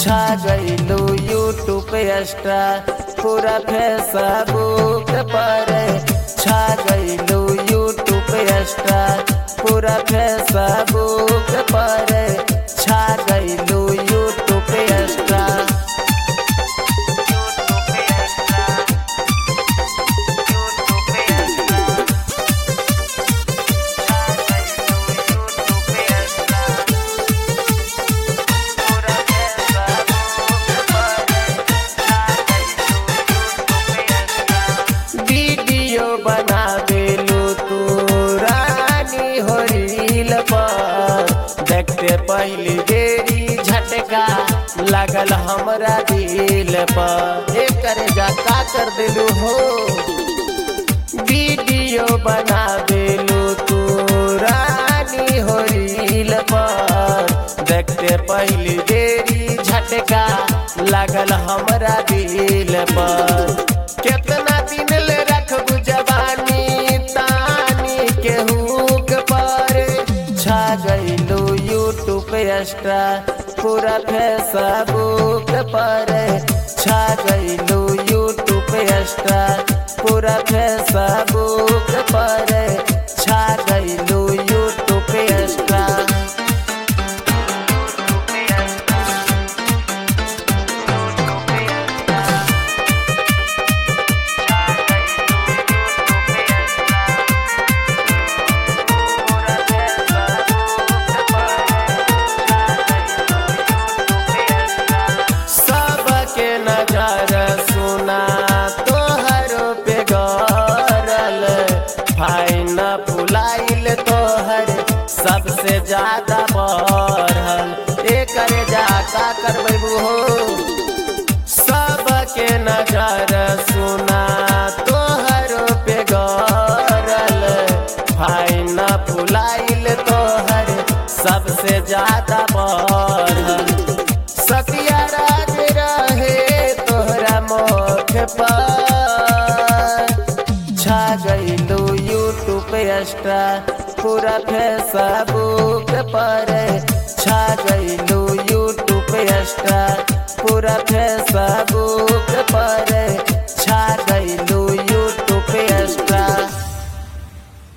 छा गईलू YouTube extra पूरा फेसबुक पर छा गईलू यूट्यूब एक्स्ट्रा पूरा फेसबुक पर छा गईलू यूट्यूब एक्स्ट्रा वीडियो बना देलू तू रानी हो रील पर देखते पहली देरी झटका लगल हमरा दिल पर एकर जा का कर देलू हो वीडियो बना देलू तू रानी हो रील पर देखते पहली देरी झटका लगल हमरा दिल पर केतना दिन ले रखबू जवानी तानी के हुक पर छा गईलू यूट्यूब एक्स्ट्रा पूरा फेसबुक पर छा गईलू यूट्यूब एक्स्ट्रा पूरा फेसबुक पर छा गईलू यूट्यूब एक्स्ट्रा सबके नजर सुना तोहर पे गरल फाइन फुलाइल तोहर सबसे ज्यादा बढ़ल एकर जा का करबू हो सबके नजर सुना तोहर पे गरल फाइन फुलाइल तोहर सबसे ज्यादा बढ़ल सतिया राज रहे तोहरा मोख पर छा गईलू यूट्यूब एक्स्ट्रा पूरा फेसबुक पर छा गईलू यूट्यूब एक्स्ट्रा पूरा फेसबुक पर